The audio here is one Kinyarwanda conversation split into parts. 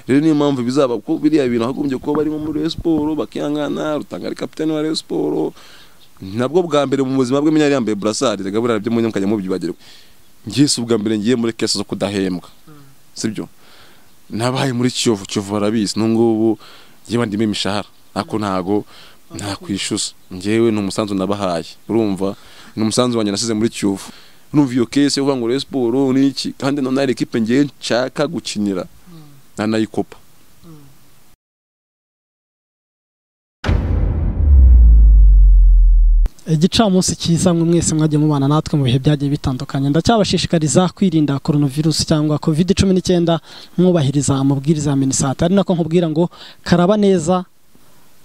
rero niyo mpamvu bizaba ko biriya bintu hagombye kuba barimo muri Rayon Sport bakihangana Rutanga ari kapitene wa Rayon Sport nabwo bwa mbere mu buzima bwe yari yambaye burasari rega byo muri mukajya mubyibagirwa ngiye si ubwa mbere ngiye muri kese zo kudahembwa sibyo nabaye muri Kiyovu Kiyovu barabizi n'ubungubu ngiye bandimo imishahara ariko ntago ntakwishyuza ngewe ni umusanzu nabahaye urumva ni umusanzu wanjye nasize muri Kiyovu numva iyo kese uvuga ngo Rayon Sport n'iki kandi none hari ekipe ngiye nshaka gukinira nanayikopa igicamunsi cyiza mwe mwese mwagiye mubana natwe mu bihe byagiye bitandukanye ndacyabashishikariza kwirinda coronavirus cyangwa covid cumi n'icyenda mwubahiriza amabwiriza ya minisante ari nako nkubwira ngo karaba neza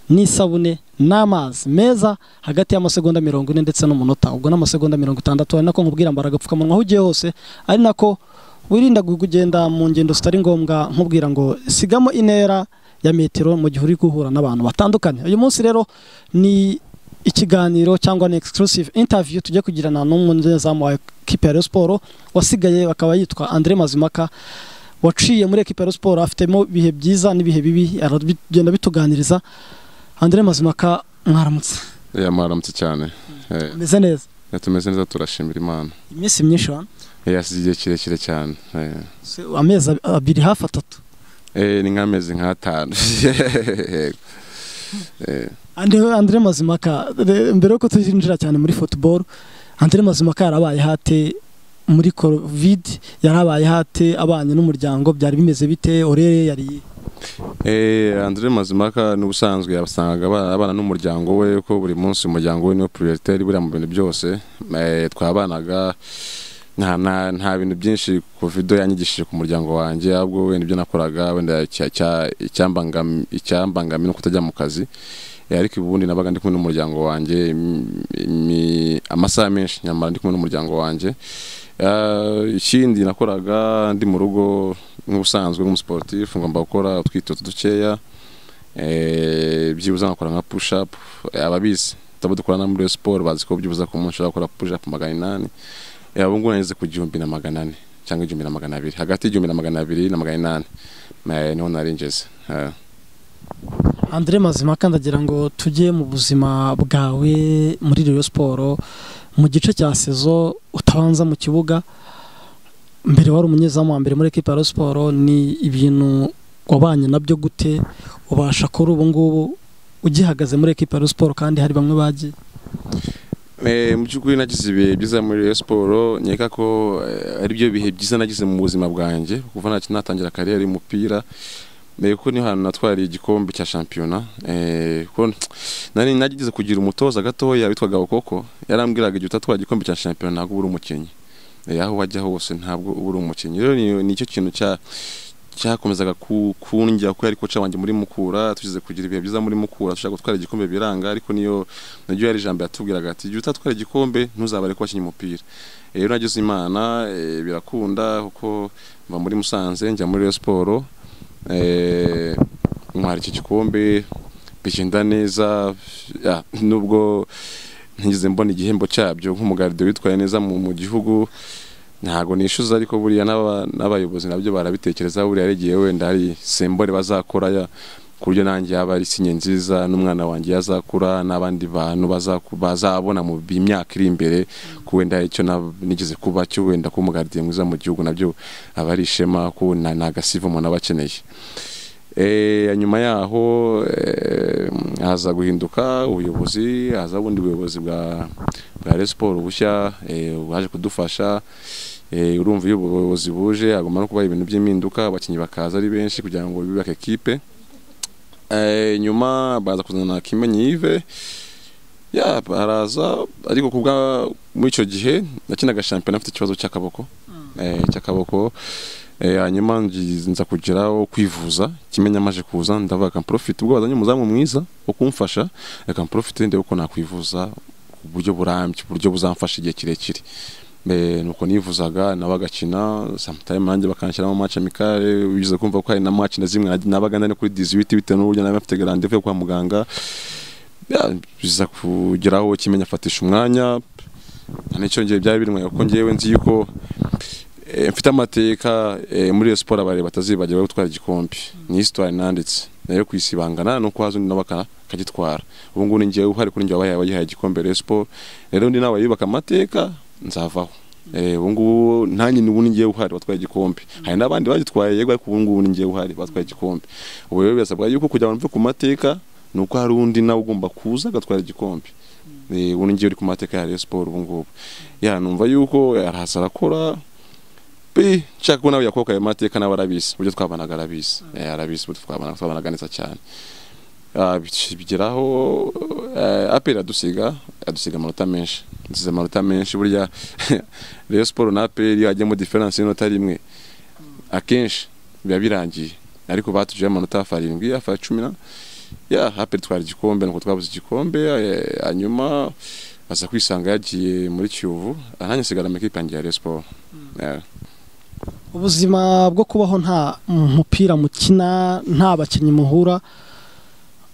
n'isabune n'amazi meza hagati y'amasegonda mirongo ine ndetse n'umunota ubwo n'amasegonda mirongo itandatu ari nako nkubwira mbara agapfukamunwa aho ugiye hose ari nako wirinda kugenda mu ngendo zitari ngombwa nkubwira ngo sigamo intera ya metero mu gihe uri guhura n'abantu batandukanye uyu munsi rero ni ikiganiro cyangwa ni exclusive interview tujya kugirana n'umunyezamu wa ekipe ya siporo wasigaye akaba yitwa Andre Mazimaka waciye muri ekipe ya siporo afitemo ibihe byiza n'ibihe bibi aragenda bituganiriza Andre Mazimaka mwaramutse mwaramutse cyane ameze neza tumeze neza turashimira imana iminsi myinshi wa yasize igihe kirekire cyane amezi abiri hafi atatu ni nk'amezi nk'atanu Andre Mazimaka mbere yuko tuzinjira cyane muri football Andre Mazimaka yarabaye hate muri covid yarabaye hate abanye n'umuryango byari bimeze bite orere yari Andre Mazimaka ni ubusanzwe yabasangaga abana n'umuryango we ko buri munsi umuryango we niwe prioritaire buriya mu bintu byose twabanaga nta bintu byinshi covid yanyigishije ku muryango wanjye ahubwo wenda ibyo nakoraga wenda icyambangamira no kutajya mu kazi ariko ubundi nabaga ndi kumwe n'umuryango wanjye amasaha menshi nyamara ndi kumwe n'umuryango wanjye ikindi nakoraga ndi mu rugo nk'ubusanzwe nk'umusiporutifu ngomba gukora utwitoto dukeya byibuze nkakora nka push up ababizi tutaba dukorana muri siporo bazi ko byibuze ku munsi ushobora gukora push up magana inani ubu ngubu nageze ku gihumbi na magana ane cyangwa igihumbi na magana abiri hagati y'igihumbi na magana abiri na magana inani niho naringeze Andre Mazimaka ndagira ngo tujye mu buzima bwawe muri Rayon Sport mu gice cya sezo utabanza mu kibuga mbere wari umunyezamu wa mbere muri ekipa ya Rayon Sport ni ibintu wabanye nabyo gute ubasha kuri ubu ngubu ugihagaze muri ekipa ya Rayon Sport kandi hari bamwe bagiye mu by'ukuri nagize ibihe byiza muri Rayon Sport nkeka ko ari byo bihe byiza nagize mu buzima bwanjye kuva natangira kariyeri y'umupira ko niho hantu natwariye igikombe cya shampiyona nari nagize kugira umutoza gatoya witwaga okoko yarambwiraga igihe utatwara igikombe cya shampiyona ntabwo ubura umukinnyi aho wajya hose ntabwo ubura umukinnyi rero nicyo kintu cyakomezaga kungira ko yari koca wanjye muri mukura tugize kugira ibihe byiza muri mukura dushaka gutwara igikombe biranga ariko niyo naryo yari ijambo yatubwiraga ati igihe utatwara igikombe ntuzabare ko wakinnye umupira rero nagize imana birakunda kuko mva muri musanze njya muri Rayon Sport ntwara iki gikombe bigenda neza nubwo ntigeze mbona igihembo cyabyo nk'umugaride witwaye neza mu gihugu ntabwo nishyuza ariko buriya n'abayobozi nabyo barabitekereza buriya hari igihe wenda hari sembore bazakora ku buryo nanjye yaba ari sinye nziza n'umwana wanjye yazakura n'abandi bantu bazabona mu myaka iri imbere ko wenda icyo nigeze kuba cyo wenda kuba umugardiye mwiza mu gihugu nabyo aba ari ishema ko ni agasiva umuntu aba akeneye nyuma yaho haza guhinduka ubuyobozi haza bundi buyobozi bwa bwa siporo bushya baje kudufasha urumva iyo ubuyobozi buje hagomba no kuba ibintu by'impinduka abakinnyi bakaza ari benshi kugira ngo bubake ekipe nyuma baza kuzana kimenyi yive baraza ariko kubwa muri icyo gihe nakinaga shampiyona afite ikibazo cy'akaboko cy'akaboko hanyuma nza kugeraho kwivuza kimenya amaje kuza ndavuga akamporofite ubwo bazanye umuzamu mwiza wo kumfasha akamporofite ndebe ko nakwivuza ku buryo burambye uburyo buzamfasha igihe kirekire nuko nivuzaga nawe agakina samutayime nanjye bakanshyiramo amaci amikare bigize kumva ko hari na maci na zimwe nabaga ndani kuri diziwiti bitewe n'uburyo nawe afite garandevu yo kwa muganga biza kugeraho kimenya afatisha umwanya n'icyongere byari birimo kuko ngewe nzi yuko eh, mfite amateka eh, muri iyo siporo abareba batazibagirwa yo gutwara igikombe ni histoire nanditse nayo kwisibangana nuko haza undi nawe aka- akagitwara ubu ngubu ni njyewe uhari kuri njye wabaye abagihaye igikombe Rayon Sport rero undi nawe yubaka amateka nzavaho Eh, ubu ngubu nanjye ubu ni njyewe uhari batwaye igikombe hari n'abandi bagitwaye yego ariko ubu ngubu ni njyewe uhari batwaye igikombe ubu rero birasabwa yuko kugira ngo mve ku mateka ni uko hari undi nawe ugomba kuza agatwara igikombe Eh, ubu ni njyewe uri ku mateka ya Rayon Sport ubu ngubu ya numva yuko araza arakora pe nshaka ko nawe yakobwa ayo mateka nawe arabizi uburyo twabanaga arabizi Eh, arabizi uburyo twabanaga twabanaga neza cyane Ah, bic- bigeraho eh, aperi adusiga adusiga amanota menshi dusize amanota menshi burya Rayon Sport na aperi iyo hajyamo diferanse y'inota rimwe akenshi biba birangiye ariko batujeho amanota hafi arindwi hafi ya cumi na ya aperi twara igikombe nuko twabuze igikombe eh, hanyuma aza kwisanga yagiye muri kiyovu nanjye nsigara mu ikipe yanjye ya Rayon Sport Yeah. ubuzima bwo kubaho nta mupira mukina nta bakinnyi muhura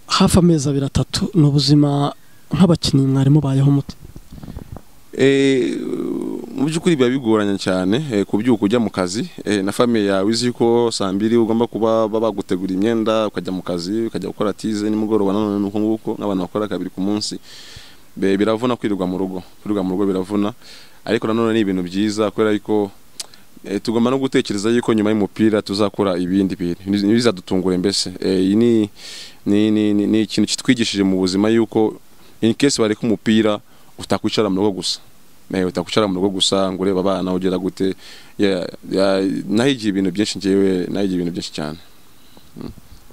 hafi amezi abiri atatu ni ubuzima nk'abakinnyi mwari mubayeho mute Eh, mu by'ukuri biba bigoranye cyane eh, kubyuka ujya mu kazi eh, na famiye yawe izi ko saa mbiri ugomba kuba baba bagutegura imyenda ukajya mu kazi ukajya gukora tize nimugoroba nanone nuko nguko n'abantu bakora kabiri ku munsi Be- biravuna kwirirwa mu rugo kwirirwa mu rugo biravuna ariko nanone ni ibintu byiza kubera yuko eh, tugomba no gutekereza yuko nyuma y'umupira tuzakora ibindi bintu Ni- bizadutungure mbese Eh, iyi ni ni ni ni- ni ikintu kitwigishije mu buzima yuko in case bareka umupira utakwicara mu rugo gusa Eh, utakwicara mu rugo gusa ngo urebe abana ugera gute Yeah, yeah, nahigiye ibintu byinshi njyewe nahigiye ibintu byinshi cyane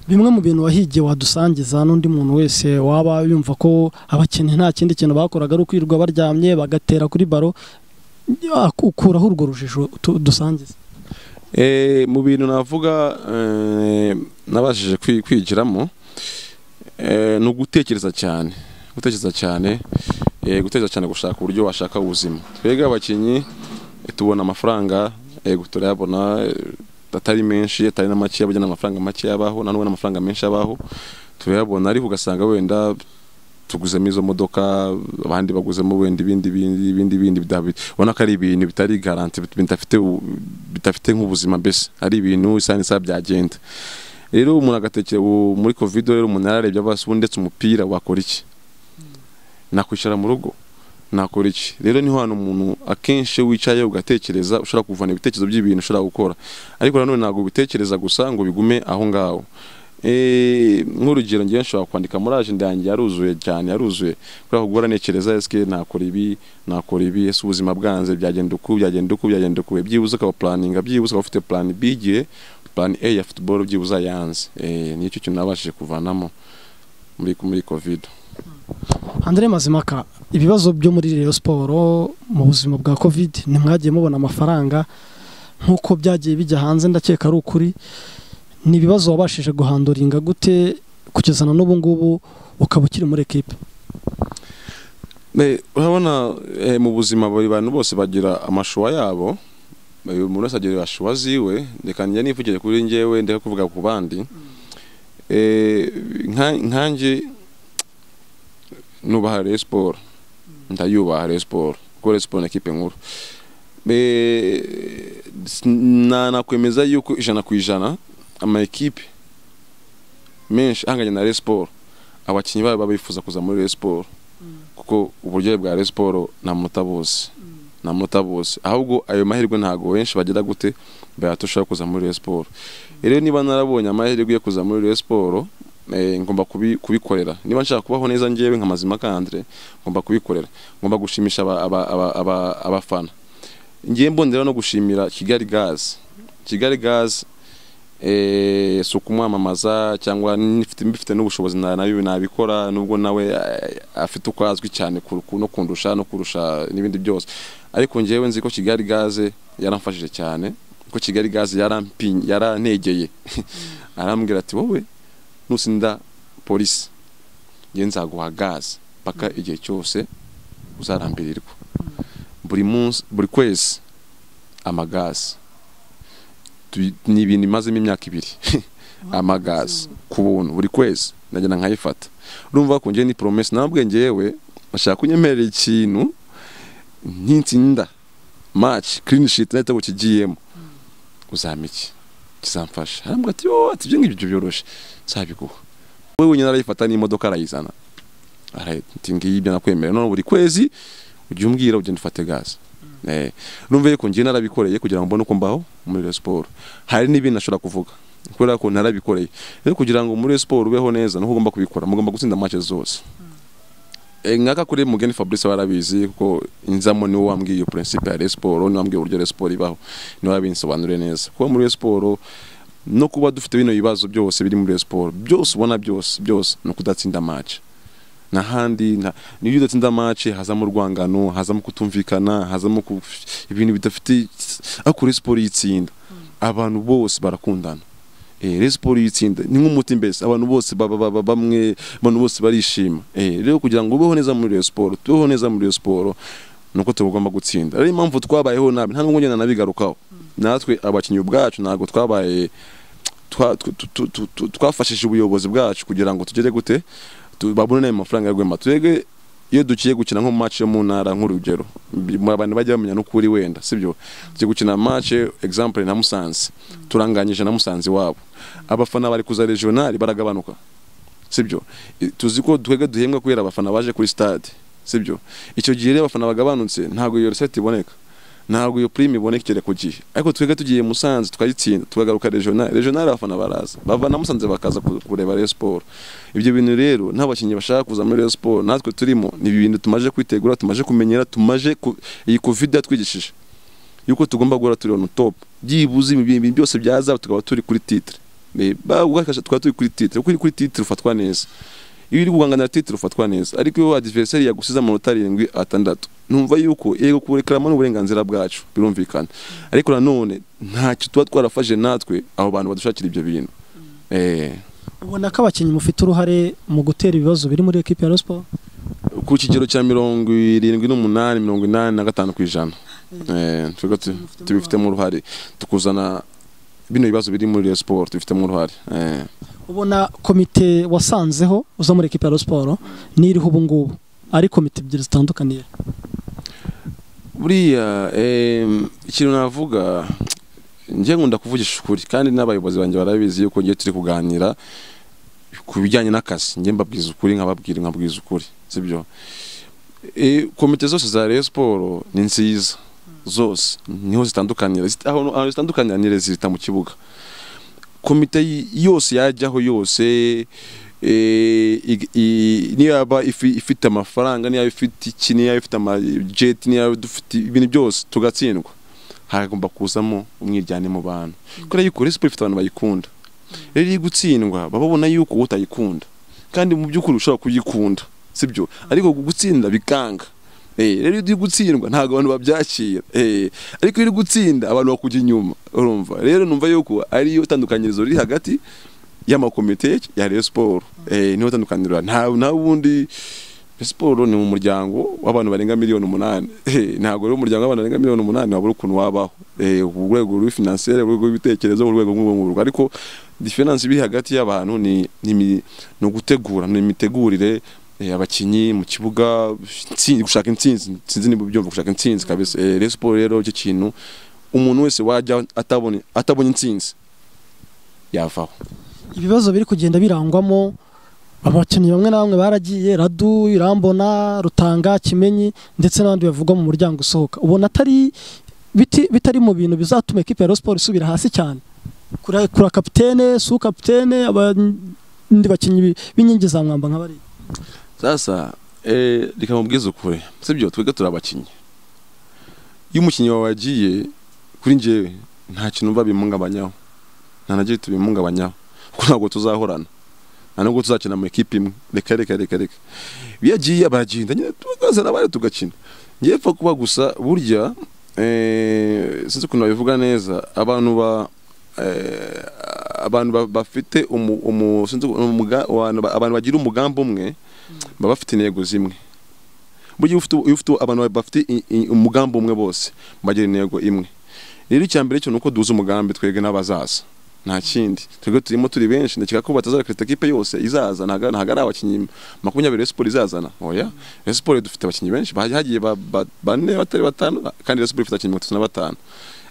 bimwe mu bintu wahigiye wadusangiza n'undi muntu wese waba yumva ko abakinnyi nta kindi kintu bakoraga ari ukwirirwa baryamye bagatera kuri baro ya, ukuraho urwo rujijo tu- dusangiza Eh, mu bintu navuga eh, nabashije kwi- kwigiramo eh, ni ugutekereza cyane gutekereza cyane eh, gutekereza cyane gushaka uburyo washaka ubuzima twebwe abakinnyi eh, tubona amafaranga eh, gu- turayabona eh, atari menshi atari na makeya burya n'amafaranga makeya abaho na n'ubwo n'amafaranga menshi abaho turayabona ariko ugasanga wenda tuguzemo izo modoka abandi baguzemo wenda ibindi bindi ibindi bindi bidabi- ubona ko ari ibintu bitari garanti bit- bidafite u- bidafite nk'ubuzima mbese ari ibintu isa n'isaha byagenda rero umuntu agatekera ubu muri covid rero umuntu yararebye abasi ubu ndetse umupira wakora iki nakwicara mu rugo nakora iki rero niho hantu umuntu akenshi iyo wicaye ugatekereza ushobora kuvana ibitekerezo by'ibintu ushobora gukora ariko nanone ntabwo ubitekereza gusa ngo bigume aho ngaho Eh, nk'urugero ngewe nshobora kwandika muri ajenda yanjye yaruzuye cyane yaruzuye kubera ko guhora ntekereza esike nakora ibi nakora ibi ese ubuzima bwanze byagenda uku byagenda uku byagenda uku byibuze ukaba puraninga byibuze ukaba ufite plan B igihe plan A ya football byibuze ayanze eh, nicyo kintu nabashije kuvanamo muri muri covid Andre Mazimaka ibibazo byo muri Rayon Sport mu buzima bwa Covid ntimwagiye mubona amafaranga nk'uko byagiye bijya hanze ndakeka ari ukuri ni ibibazo wabashije guhanduringa gute kugeza na n'ubu ngubu ukaba ukiri muri ekipe Eh, urabona eh, mu buzima buri bantu bose bagira amashuwa yabo Eh, umuntu wese agira ashuwa ziwe reka njye nivugire kuri njyewe ndeka kuvuga ku bandi Eh, nka- nkanjye nubaha Rayon Sport ndayubaha Rayon Sport kuko Rayon Sport ni ekipe nkuru Eh, s- na nakwemeza yuko ijana ku ijana ama ekipe menshi ahanganye na Rayon Sport abakinnyi babo baba bifuza kuza muri Rayon Sport kuko uburyohe bwa Rayon Sport nta munota bose nta munota bose ahubwo ayo mahirwe ntabwo benshi bagira gute bayatushaka kuza muri Rayon Sport rero niba narabonye amahirwe yo kuza muri Rayon Sport eh, ngomba kubi- kubikorera niba nshaka kubaho neza njyewe nka mazima kandre ngomba kubikorera ngomba gushimisha aba- aba- aba- aba- abafana ngiye mbondera no gushimira Kigali Gaz Kigali Gaz eh, si ukumwamamaza cyangwa nifite- mbifite n'ubushobozi na- nayo nabikora nubwo nawe eh, afite uko azwi cyane ku- ku- no kundusha no kurusha n'ibindi byose ariko njyewe nzi ko kigali gaze yaramfashije cyane ko kigali gaze yarampi- yarantegeye arambwira ati wowe nusinda polisi njye nzaguha gaze paka igihe cyose uzarambirirwa buri munsi buri kwezi amagaze tu- ni ibintu imazemo imyaka ibiri amagazi ku buntu buri kwezi nagenda nkayifata urumva ko njyewe ni promesse ntabwo ngewe bashaka kunyemerera ikintu ntinsinda match clean sheet n'igitego kigiyemo uzampa iki kizamfasha arambwira ati wowe ati ibyo ngibyo byoroshye nzabiguha we wenyine arayifata n'imodoka arayizana ati ngiyi ibyo nakwemerera none buri kwezi ujya umbwira ugenda ufate gaze numva yuko ngiye narabikoreye kugira ngo mbone uko mbaho muri siporo hari n'ibintu ashobora kuvuga kubera ko narabikoreye rero kugira ngo muri siporo ubeho neza nuko ugomba kubikora mugomba gutsinda make zose nkaka kuri mugeni fabrice barabizi kuko inzamo niwe wambwiye iyo principe ya siporo niwe wambwiye uburyo siporo ibaho niwe wabinsobanuriye neza kuba muri siporo no kuba dufite bino bibazo byose biri muri siporo byose ubona byose byose ni ukudatsinda match n'ahandi niyo udatsinda match hazamo urwangano hazamo kutumvikana hazamo ibintu bidafite akora siporo yitsinda abantu bose barakundana rero siporo y'itsinda ni nk'umuti mbese abantu bose baba bamwe abantu bose barishima rero kugira ngo ubeho neza muri iyo siporo tubeho neza muri iyo siporo ni uko tugomba gutsinda rero impamvu twabayeho nabi nta nubwo ngenda nabigarukaho natwe abakinnyi ubwacu ntabwo twabaye twafashije ubuyobozi bwacu kugira ngo tugere gute babone n'ayo mafaranga yo guhema twebwe iyo duciye gukina nko match yo mu ntara nk'urugero abantu bajya bamenya n'ukuri wenda sibyo tugiye gukina match example na Musanze turanganyije na Musanze wabo abafana bari kuza regional baragabanuka sibyo tuzi ko twege duhembwa kubera abafana baje kuri stade sibyo icyo gihe rero abafana bagabanutse ntabwo iyo recette iboneka ntabwo iyo prime ibonekere ku gihe ariko twege tugiye Musanze tukayitsinda tukagaruka regional regional abafana baraza bava na Musanze bakaza kureba Rayon Sport ibyo bintu rero n'abakinnyi bashaka kuza muri Rayon Sport natwe turimo ni ibintu tumaje kwitegura tumaje kumenyera tumaje iyi covid yatwigishije yuko tugomba guhora turi on top byibuze ibintu byose byaza tukaba turi kuri titre bagukasha tukaba turi kuri titre kuri kuri titre ufatwa neza iyo uri guhangana titre ufatwa neza ariko iyo adversary yagusize amanota arindwi atandatu numva yuko yego kurekaramo n'uburenganzira bwacu birumvikana ariko nanone ntacyo tuba twarafashe natwe abo bantu badushakira ibyo bintu ubona ko abakinnyi mufite uruhare mu gutera ibibazo biri muri ekipi ya siporo ku kigero cya mirongo irindwi n'umunani mirongo inani na gatanu ku ijana tubifitemo uruhare tukuzana bino bibazo biri muri siporo tubifitemo uruhare ubona komite wasanzeho uza muri ekipa ya siporo n'iriho ubu ngubu ari komite ebyiri zitandukaniye buriya ikintu navuga njye nkunda kuvugisha ukuri kandi n'abayobozi banjye barabizi yuko ngiye turi kuganira ku bijyanye n'akazi njye mbabwiza ukuri nkababwira nkabwiza ukuri sibyo komite zose za rero siporo ni nziza zose niho zitandukanira ahantu zitandukanira zihita mu kibuga komite yose yajyaho yose niba ifite amafaranga niba ifite iki niba ifite amajeti niba dufite ibintu byose tugatsindwa hagomba kuzamo umwiryane mu bantu kubera yuko siporo ifite abantu bayikunda rero iyo gutsindwa baba babona yuko utayikunda kandi mu by'ukuri ushobora kuyikunda sibyo ariko gutsinda bikanga rero iyo uri gutsindwa ntabwo abantu babyakira ariko iyo uri gutsinda abantu bakujya inyuma urumva rero numva yuko ariyo tandukanyirizo riri hagati y'amakomite ya Rayon Sport niho tandukanirwa nta wundi siporo ni mu muryango w'abantu barenga miliyoni umunani ntabwo rero umuryango w'abantu barenga miliyoni umunani wabura ukuntu wabaho urwego rw'ifinansiyeri urwego rw'ibitekerezo urwego rw'ubungubu ariko diferanse iri hagati y'abantu ni ugutegura ni imitegurire abakinnyi mu kibuga gushaka intsinzi intsinzi ni byumva gushaka intsinzi kabisa rero siporo rero icyo kintu umuntu wese wajya atabonye atabonye intsinzi yavaho ibibazo biri kugenda birangwamo abakinnyi bamwe na bamwe baragiye radu irambona rutanga kimenyi ndetse n'abandi bavugwa mu muryango usohoka ubona atari bitari mu bintu bizatuma ekipa ya siporo isubira hasi cyane kura kapitene su kapitene abandi bakinnyi b'inkingi za mwamba nk'abariya sasa reka mubwize ukuri sibyo twiga turi abakinnyi iyo umukinnyi wawe yagiye kuri ngewe nta kintu mba bimugabanyaho nta na gito bimugabanyaho kuko ntabwo tuzahorana nta nubwo tuzakina mu ikipe imwe reka reka reka reka iyo yagiye baragenda nyine tugazana abari tugakina ngewe pfa kuba gusa burya sinzi ukuntu babivuga neza abantu ba abantu bafite abantu bagira umugambi umwe baba bafite intego zimwe burya iyo ufite abantu bafite umugambi umwe bose bagira intego imwe rero icya mbere cyo ni uko duhuza umugambi twebwe n'abazaza nta kindi twebwe turimo turi benshi ndakeka ko batazakirita ekipe yose izaza ntago ntago ari abakinnyi makumyabiri Rayon Sport izazana oya Rayon Sport dufite abakinnyi benshi bahagiye- hagiye ba- ba- bane batari batanu kandi Rayon Sport ifite abakinnyi mirongo itatu na batanu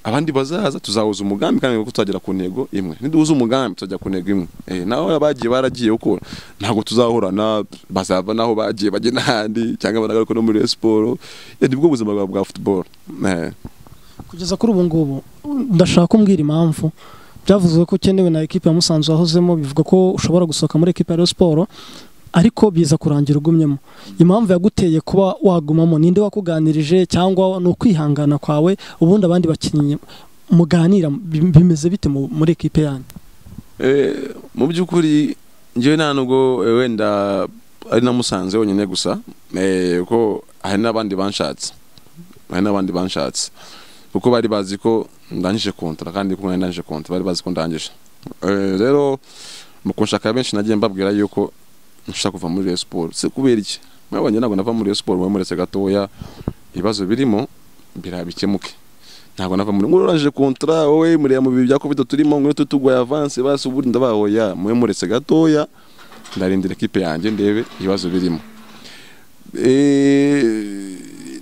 abandi bazaza tuzahuza umugambi kandi ko tuzagera ku ntego imwe niduhuza umugambi tuzajya ku ntego imwe eh naho abagiye baragiye uko ntabwo tuzahura na bazava naho bagiye bajye n'ahandi cyangwa banagaruke no muri Rayon Sport Eh, nibwo buzima bwa- bwa football eh kugeza kuri ubu ngubu ndashaka kumbwira impamvu byavuzwe ko ukenewe na ekipe ya Musanze wahozemo bivuga ko ushobora gusohoka muri ekipe ya Rayon Sport ariko biza kurangira ugumyemo impamvu yaguteye kuba wagumamo ninde wakuganirije cyangwa ni ukwihangana kwawe ubundi abandi bakinnyi muganira bi- bimeze bite mu- muri ekipe yanyu Eh, mu by'ukuri njyewe nta nubwo eh, wenda ari na musanze wenyine gusa eh, kuko hari n'abandi banshatse hari n'abandi banshatse kuko bari bazi ko ndangije kontara kandi kumwe ndangije kontara bari bazi ko ndangije Eh, rero mu kunshaka benshi nagiye mbabwira yuko nshaka kuva muri Rayon Sport si kubera iki mwabonye ntabwo nava muri Rayon Sport mwamuretse gatoya ibibazo birimo birabikemuke ntabwo nava muri ngura urangije kontara wowe muriya mu bihe bya covid turimo ngwino tutuguye avance basi ubundi ndabahoya mube muretse gatoya ndarindira ekipe yanjye ndebe ibibazo birimo Eh,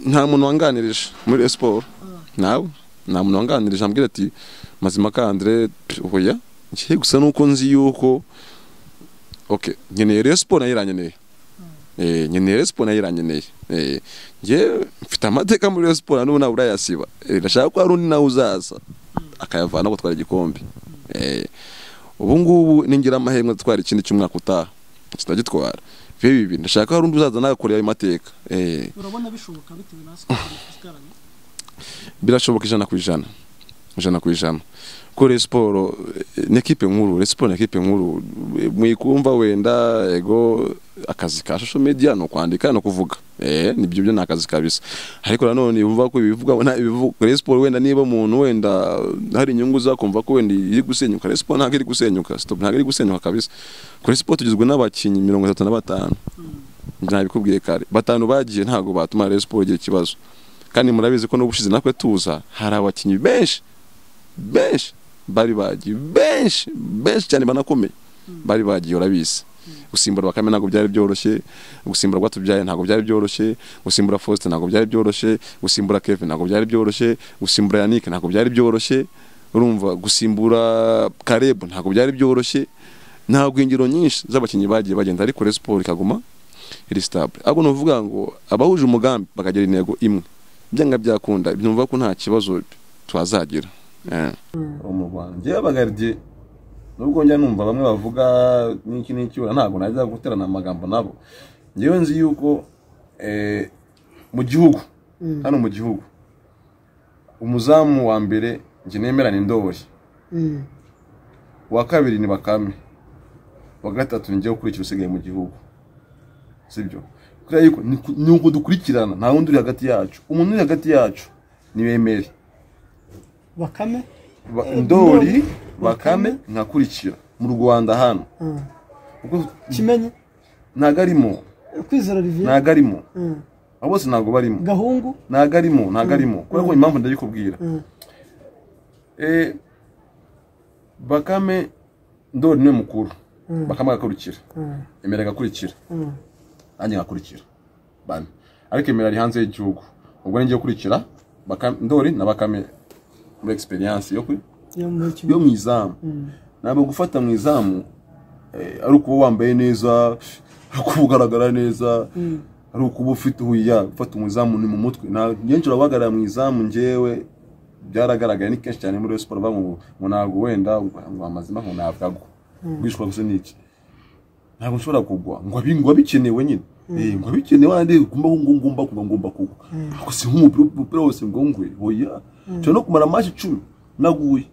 nta muntu wanganirije muri Rayon Sport nawe nta muntu wanganirije ambwira ati mazima kandire oya ngiye gusa nuko nzi yuko okay nkeneye Rayon Sport nayo irankeneye Eh, nkeneye Rayon Sport nayo irankeneye Eh, njye mfite amateka muri Rayon Sport n'ubu nawe urayasiba Eh, ndashaka ko hari undi nawe uzaza akayavana gutwara igikombe Eh, ubu ngubu ningira amahirwe atwara ikindi cy'umwaka utaha kitagitwara bibe bibiri ndashaka ko hari undi uzaza nawe akorera ayo mateka Eh, urabona bishoboka bitewe na sikoro birashoboka ijana ku ijana ijana ku ijana kuko Rayon Sport eh, ni ekipe nkuru Rayon Sport ni ekipe nkuru Eh, mwikumva wenda ego akazi ka social media ni ukwandika no kuvuga eh nibyo byo ni akazi kabisa ariko nanone yumva ko ibivuga na ibivuga Rayon Sport wenda niba umuntu wenda hari inyungu zakumva ko wenda iri gusenyuka Rayon Sport ntabwo iri gusenyuka stop ntabwo iri gusenyuka kabisa Kuri Rayon Sport tugizwe n'abakinnyi mirongo itatu na batanu njye nabikubwiye kare batanu bagiye ntabwo batuma Rayon Sport igira ikibazo kandi murabizi ko n'ubushize natwe tuza hari abakinnyi benshi benshi bari bagiye benshi benshi cyane banakomeye bari bagiye urabizi gusimbura bakame ntabwo byari byoroshye gusimbura rwatubyaye ntabwo byari byoroshye gusimbura faustin ntabwo byari byoroshye gusimbura kevin ntabwo byari byoroshye gusimbura yannick ntabwo byari byoroshye urumva gusimbura karebu ntabwo byari byoroshye ntabwo ingero nyinshi z'abakinnyi bagiye bagenda ariko Rayon Sport ikaguma iri stable ahubwo ni ukuvuga ngo abahuje umugambi bakagira intego imwe byanga byakunda byumva ko nta kibazo tuhazagira Eh. wo mu rwanda njyewe abagaridye nubwo njya numva bamwe bavuga n'iki n'iki wenda ntabwo najya guterana amagambo nabo njyewe nzi yuko eh, mu gihugu hano mu gihugu umuzamu wa mbere njye nemera ni ndori uwa kabiri ni bakame uwa gatatu ni njyewe ukurikira usigaye mu gihugu sibyo kubera yuko ni ku- ni uko dukurikirana nta wundi uri hagati yacu umuntu uri hagati yacu ni bemere bakame Ba- ndori bakame nkakurikira mu rwanda hano Kuko kimenyi ntago arimo kwizera riviye ntago arimo abo bose ntago barimo gahungu ntago arimo ntago arimo kubera ko impamvu ndabikubwira Eh, bakame ndori niwe mukuru bakame agakurikira emera agakurikira nanjye nkakurikira bane ariko emera ari hanze y'igihugu ubwo ninjye ukurikira Bakame- ndori na bakame muri egisperiyanse yo kwi yo mu izamu ntabwo gufata mu izamu eh, ari ukuba wambaye neza ari ukuba ugaragara neza ari ukuba ufite uhuya gufata mu izamu ni mu mutwe nta benshi urabagarara mu izamu njyewe byaragaragaye ni kenshi cyane muri Rayon siporo bavuga ngo ngo ntabwo wenda ngo amazima ngo ntabwo agwa gushwa gusa n'iki ntabwo nshobora kugwa ngo abi- ngo abikenewe nyine Eh, ngo abikenewe andi ngomba ngo ngomba kugwa ngomba kugwa ariko si nk'umupira umupira wose ngo ngwe oya nshobora no kumara amashi icumi naguye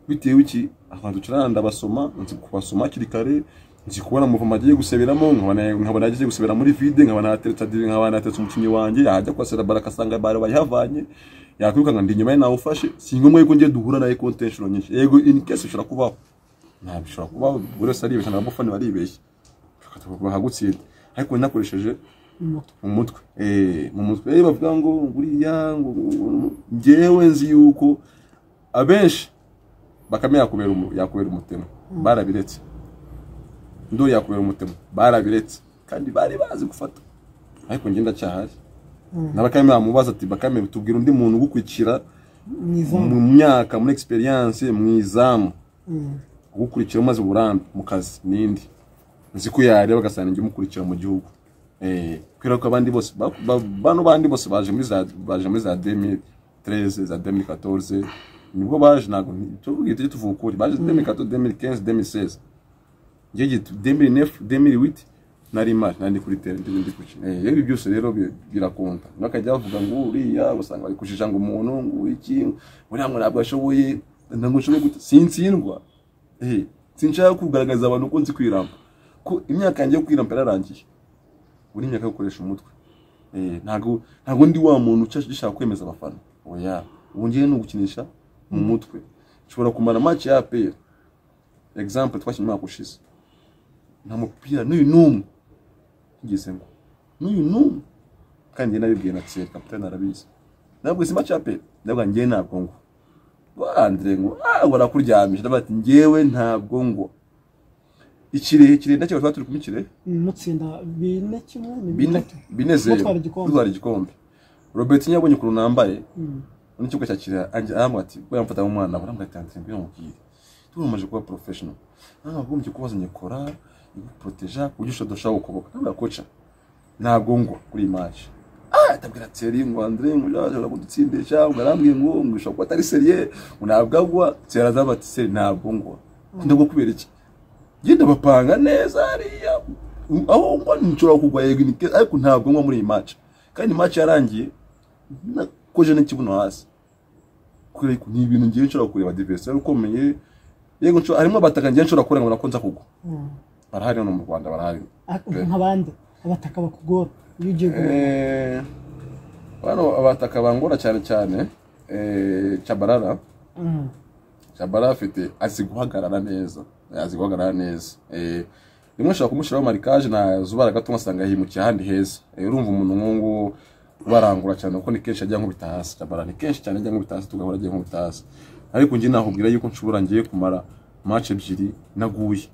bitewe iki abantu turana ndabasoma nzi kubasoma hakiri kare nzi kubona muvumo agiye guseberamo nkabona nkabona agiye gusebera muri vide nkabona hateretse adiri nkabona hateretse umukinnyi wanjye yajya kwasera bara akasanga bara bayihavanye yakwirukanka ndi inyuma ye nawe ufashe si ngombwa yuko ngiye duhura nawe contention nyinshi yego in case ushobora kubaho ntabwo ushobora kubaho buri wese aribeshya n'abafana baribeshya bahagutsinda ariko nakoresheje mu mutwe eh mu mutwe eh bavuga ngo nguriya ngo ngo- ngo- njyewe nzi yuko abenshi bakame yakubera umu- yakubera umutema barabiretse ndori yakubera umutema barabiretse kandi bari bazi gufata ariko njye ndacyahari na bakame bamubaza ati bakame tubwira undi muntu ugukurikira mu myaka muri experience mu izamu ugukurikira umaze uburambe mu kazi n'indi nzi ko yareba agasanga njye umukurikira mu gihugu Eh, kubera ko abandi bose ba- ba- bano bandi bose baje muri za baje muri za 2013 za 2014 nibwo baje ntabwo nti- tuvuge tujye tuvuga ukuri baje 2014 2015 2016 njye gitu 2009 2008 nari mari nari ndi kuri tere ndi ndi kuki eh ibi byose rero bi- birakonta bakajya bavuga ngo uriya usanga bari kujijanga umuntu ngo iki uriya ngo ntabwo ashoboye ntabwo nshoboye gute sintsindwa eh sinshaka kugaragaza abantu ko nzi kwiramba ko imyaka yanjye yo kwiramba yararangiye buri myaka yo gukoresha umutwe Eh, ntabwo ntabwo ndi wa muntu uca- ushaka kwemeza abafana oya ubu ngiye ni ugukinisha mu mutwe nshobora kumara match ya APR example twakinnye umwaka ushize nta mupira n'uyu n'umwe ngeze ngo n'uyu n'umwe kandi njye nabibwiye na Thierry kapitani arabizi nabwo simba cape nabwo njye ntabwo ngo bandire ngo ah barakuryamisha ndavuga ati njyewe ntabwo ngo ikirehe kirehe ndacyo twari turi kumikire mutsinda bine kimwe ni bine bitatu bine zeru Mutwara igikombe. mutwara igikombe robert yabonye ukuntu nambaye n'ikigo cyakira aramubwira ati we yamfata nk'umwana we yambaye tantere mbere mubwire turumaje kuba professional ntabwo wagombye kuba wazanye kora iguporoteja ku buryo ushobora dushaka ukuboka ntabwo koca ntabwo ngwa kuri iyi match ah atabwira Thierry ngo André ngo ashobora kudutsindisha ngo arambwiye ngo ngo ushobora kuba atari seriye ngo ntabwo agwa Thierry azaba ati Thierry ntabwo ngwa ndabwo kubera iki genda bapanga neza hariya aho ngo nshobora kugwa yego ni ke- ariko ntabwo ngwa muri iyi match kandi match yarangiye nakoje n'ikibuno hasi kubera ko ni ibintu ngiye nshobora kureba adversaire ukomeye yego nshobora harimo abataka ngiye nshobora kurenga ngo nako nza kugwa barahari hano mu Rwanda barahari nk'abandi abataka bakugora iyo ugiye guhura Eh, bano abataka bangora cyane cyane eh, Chabarara Mm. Chabarara afite azi guhagarara neza azi guhagarara neza eh, rimwe ushobora kumushyiraho marikage ntazubara gato ugasanga yimukiye ahandi heza Eh, urumva umuntu nk'ungu barangura cyane kuko ni kenshi ajya nkubita hasi Chabarara ni kenshi cyane ajya nkubita hasi tugahora ajya nkubita hasi ariko njye nahubwira yuko nshobora ngiye kumara match ebyiri naguye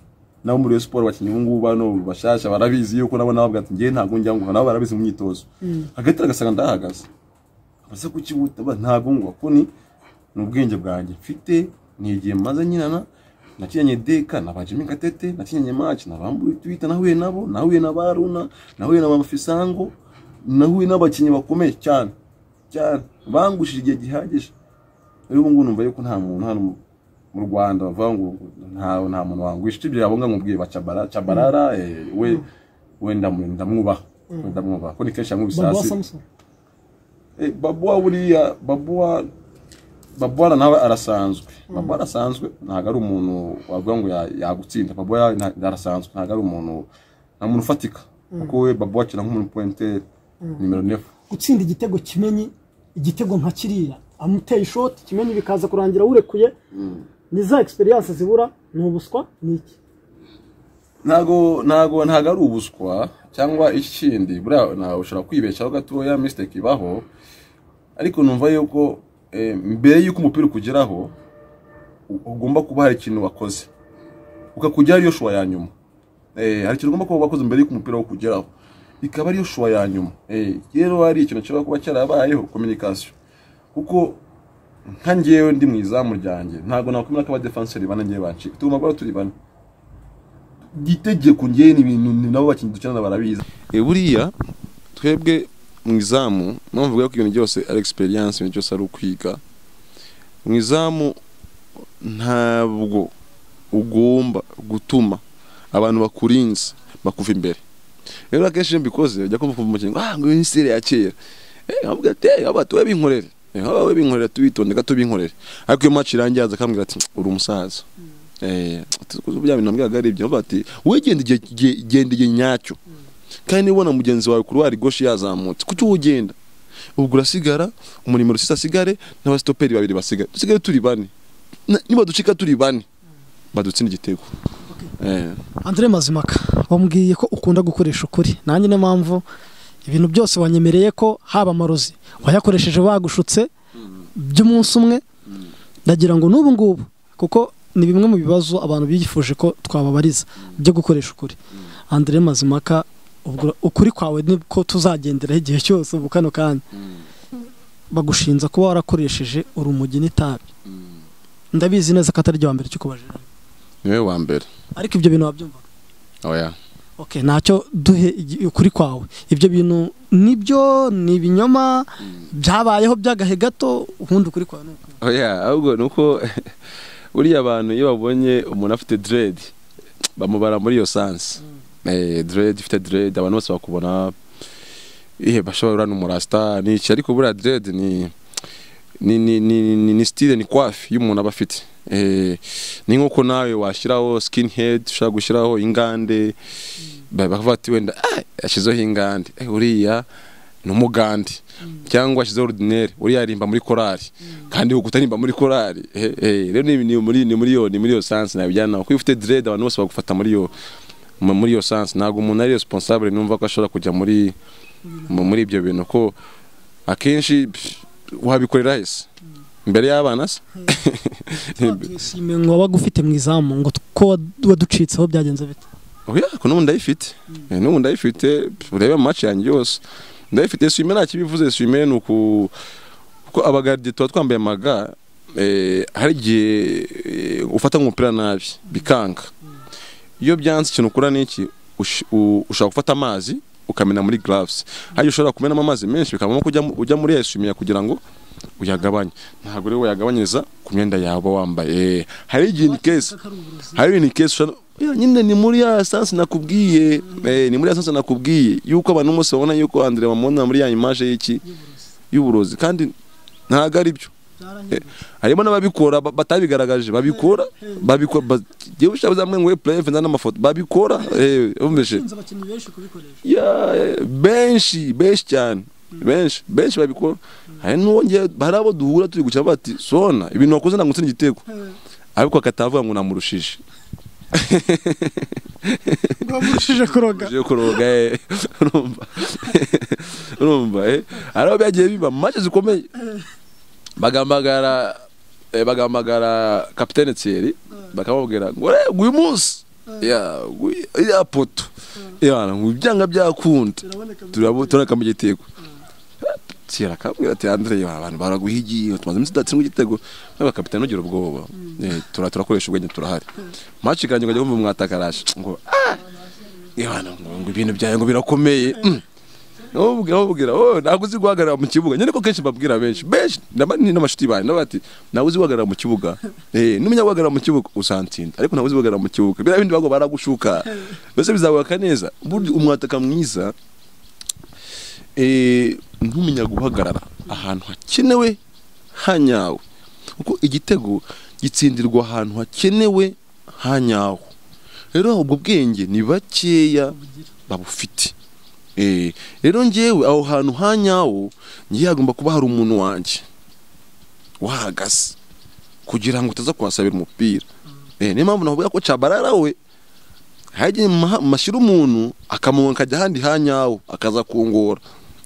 nabo muri Rayon siporo abakinnyi ubungubu bano bashyashya barabizi yuko nabo nabavuga ati njye ntabwo njya nguha nabo barabizi mu myitozo hagati aragasanga ndahagaze abaza kukibuta ba ntabwo ngo kuni ni ubwenge bwanjye mfite ni igihe maze nyinana nakinanye deka nabajimi gatete nakinanye maci nabambuye twita nahuye nabo nahuye na baruna nahuye na bamafisango nahuye n'abakinnyi bakomeye cyane cyane bangushije igihe gihagije rero ubu ngubu numva yuko nta muntu hano mu- mu Rwanda bavuga ngo nta nta muntu wangwisha ibyo yabonga nkubwiye ba Cabara- Cabarara eh, we we ndamu- ndamwubaha we ndamwubaha ko ni kenshi yamwubise baguha hasi samusoni Eh, babuwa buriya babuwa babuwa na nawe arasanzwe babuwa arasanzwe ntabwo ari umuntu wavuga ngo ya- yagutsinda babuwa ya- nta- arasanzwe ntabwo ari umuntu nta muntu ufatika kuko we babuwa akina nk'umuntu pointere nimero nefu gutsinda igitego kimenyi igitego nka kiriya amuteye ishoti kimenyi bikaza kurangira urekuye ni za egisperiyanse zibura ni ubuswa ni iki ntago ntago ntago ari ubuswa cyangwa ikindi buriya nawe ushobora kwibeshaho gatoya misiteke ibaho ariko numva yuko eh, mbere y'uko umupira ukugeraho u- ugomba kuba hari ikintu wakoze ukakujyaho ariyo shuwa ya nyuma Eh, hari ikintu ugomba kuba wakoze mbere y'uko umupira wo kugeraho ikaba ariyo shuwa ya nyuma Eh, rero hari ikintu gishobora kuba cyarabayeho kominikasiyo kuko nka ngewe ndi mu izamu ryanjye ntabwo nakwemera ko abadefanseri bane ngewe bancika tugomba guhora turi bane itegeko ngewe ni ibintu ni nabo bakinnyi dukenera barabizi E, buriya twebwe mu izamu mpamvu mvuga ko ibintu byose ari experience ibintu byose ari ukwiga mu izamu ntabwo ugomba gutuma abantu bakurinze bakuva imbere rero akenshi iyo mbikoze ujya kumva kumva umukinnyi ngo ah ngo uyu ni sire ya kera eh nkavuga ati eh aba tuwe binkorere eh aba we binkorere tubitonde gato binkorere ariko iyo match irangiye aza akambwira ati uri umusaza eh ati bya bintu nambwiraga ari ibyo Nkavuga ati we genda igihe igihe- genda igihe nyacyo kandi niba ubona mugenzi wawe kuri wari goshi yazamutse kuki wowe ugenda ubwo urasigara umunimero sita asigare n'abasitoperi babiri basigare dusigare turi bane Na- niba ducika turi bane badutsinda igitego Eh. Andre Mazimaka wambwiye ko ukunda gukoresha ukuri nanjye niyo mpamvu ibintu byose wanyemereye ko haba amarozi wayakoresheje bagushutse by'umunsi umwe ndagira ngo n'ubu ngubu kuko ni bimwe mu bibazo abantu bifuje ko twababariza byo gukoresha ukuri andire mazimaka ubwo ukuri kwawe niko tuzagenderaho igihe cyose ubu kano kanya bagushinza kuba warakoresheje urumogi n'itabi ndabizi neza ko atari ryo wa mbere cyo kubajira niwe wa mbere ariko ibyo bintu wabyumva oya okay ntacyo duhe igi- ukuri kwawe ibyo bintu nibyo ni ibinyoma byabayeho by'agahe gato ubundi ukuri kwawe ni uku oya ahubwo ni uko buriya abantu iyo babonye umuntu afite dread bamubara muri iyo sansi dread ifite dread abantu bose bakubona ihe bashobora uriya ni umurasita ni iki ariko buriya dread ni ni ni ni ni ni style ni kwafi y'umuntu aba afite Eh, ni nk'uko nawe washyiraho skin head ushobora gushyiraho ingande ba- bakavuga ati wenda "Ah, yashyizeho ingande Eh, uriya ni umugande cyangwa ashyizeho ordinaire uriya arimba muri korali kandi uko utarimba muri korali Eh, eh, rero ni ni muri ni muri yo ni muri yo sansi nabijyana kuko iyo ufite dread abantu bose bagufata muri yo mu- muri iyo sansi ntabwo umuntu ari responsable numva ko ashobora kujya muri mu- muri ibyo bintu ko akenshi pff, wabikorera hese imbere y'abana se twishimiye ngo wabaga ufite mu izamu ngo ko wad- waducitseho byagenze bite oya ko n'ubu ndayifite Eh, n'ubu ndayifite pff, urebe mu maci yanjye yose ndayifite swime nta kibivuze swime ni uku kuko abagardiye tuba twambaye amaga eh, hari igihe eh, ufata nk'umupira nabi bikanga iyo byanze ikintu ukora ni iki ush- u- ushobora gufata amazi ukamena muri gloves hajya ushobora kumenamo amazi menshi bikavamo ko ujya mu- ujya muri eswimiya kugira ngo uyagabanye ntabwo rero wayagabanyiriza ku myenda yawe uba wambaye Eh, hari igihe ni kesi hari ni kesi ushobora- Ya, nyine ni muri ya sansi nakubwiye eh, ni muri ya sansi nakubwiye yuko abantu bose babona yuko Andrea bamubona muri ya image y'iki y'uburozi kandi ntabwo ari byo harimo n'ababikora ba- batabigaragaje babikora babikora ba- yewe ushaka uzamwe ngo we pleve n'amafoto babikora eh umvise abakinnyi benshi kubikoresha ya eh, benshi benshi cyane benshi benshi babikora hari n'uwongeye hari abo duhura turi gukina bati sona ibintu wakoze ntabwo utsinda igitego ariko akatavuga ngo namurushije bamurushije kuroga ugiye kuroga eh. urumva urumva eh hari aho byagiye biba mace zikomeye bagamagara eh, bagamagara kapitene Thierry bakamubwira ngo "Eh, nguyu munsi ya nguyu- iriya poto ya ngo ibyanga byakunda turabona turabona mu gitego Thierry akamubwira ati Andre ya, abantu baraguhigiye tumaze iminsi tudatsinda igitego n'aba kapitene ugira ubwoba Eh, tura- turakoresha ubwenge turahari mace ikanjye ukajya kumva mwatakaraje ngo Yohana ngo ibintu byawe ngo birakomeye nubwira nubwira oh ntabwo uzi guhagarara mu kibuga nyine ko kenshi babwira benshi benshi ndaba ni n'amashuti bawe ndaba ati ntabwo uzi guhagarara mu kibuga eh numenya guhagarara mu kibuga uzantsinda ariko ntabwo uzi guhagarara mu kibuga biriya bindi bago baragushuka mbese bizabaka neza burya umwataka mwiza eh ntumenya guhagarara ahantu hakenewe hanyawe kuko igitego gitsindirwa ahantu hakenewe hanyawe rero ubwo bwenge ni bakeya babufite Eh, rero ngewe aho hantu hanyawo ngiye hagomba kuba hari umuntu wanjye wahagaze kugira ngo utaza kuhasabira umupira Eh, niyo mpamvu navuga ko cabarara we hajye mashyira umuntu akamuha akajya ahandi hanyawo akaza kungora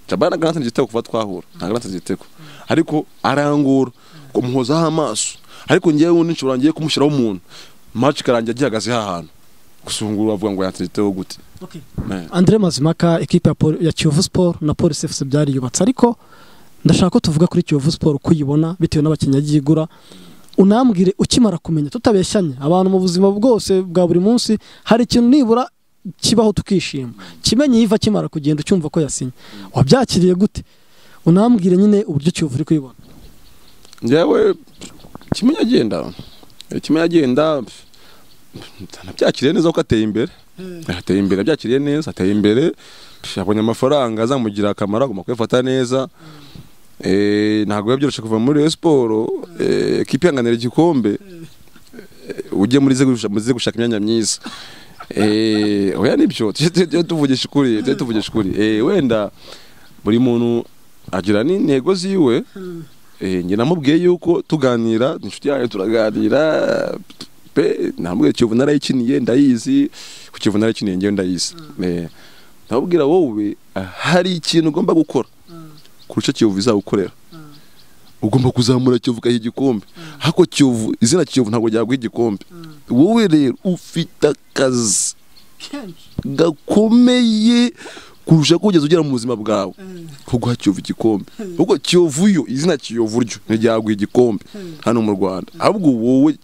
cabarara ntabwo igitego kuva twahura ntabwo natsinze igitego ariko arangura kumuhozaho amaso ariko ngewe ubundi nshobora ngiye kumushyiraho umuntu maci karangiye agihagaze hahantu gusungura bavuga ngo yatsinze igitego gute Eh. Andre Mazimaka ekipe ya Pol- ya Kiyovu Sport na Police FC byariyubatse ariko ndashaka ko tuvuga kuri Kiyovu Sport uko uyibona bitewe n'abakinnyi yagiye igura unambwire ukimara kumenya tutabeshyanye abantu mu buzima bwose bwa buri munsi hari ikintu nibura kibaho tukishima kimenye yiva akimara kugenda ucyumva ko yasinye wabyakiriye gute unambwire nyine uburyo Kiyovu uri kuyibona njyewe kimwe agenda kimwe agenda nabyakiriye neza ko ateye imbere ateye imbere abyakiriye neza ateye imbere yabonye amafaranga azamugira akamaro agomba kuyafata neza Eh, ntabwo biba byoroshye kuva muri Rayon siporo kipe ihanganira igikombe Eh, ujye muri ze gushaka- muri ze gushaka imyanya myiza Eh, oya nibyo tujye- tujye tujye tuvugisha ukuri tujye tuvugisha ukuri Eh, wenda buri muntu agira n'intego ziwe Eh, njye namubwiye yuko tuganira ni inshuti yayo turaganira pe namubwiye Kiyovu narayikiniye ndayizi ku Kiyovu narayikiniye njyewe ndayizi Eh, ndamubwira wowe hari ikintu ugomba gukora kurusha Kiyovu izagukorera ugomba kuzamura kiyovu ukaha igikombe ariko kiyovu izina kiyovu ntabwo ryaguha igikombe wowe rero ufite akazi gakomeye kurusha ko ugeze ugera mu buzima bwawe ko guha kiyovu igikombe ahubwo kiyovu yo izina kiyovu ryo ntiryaguha igikombe hano mu rwanda ahubwo wowe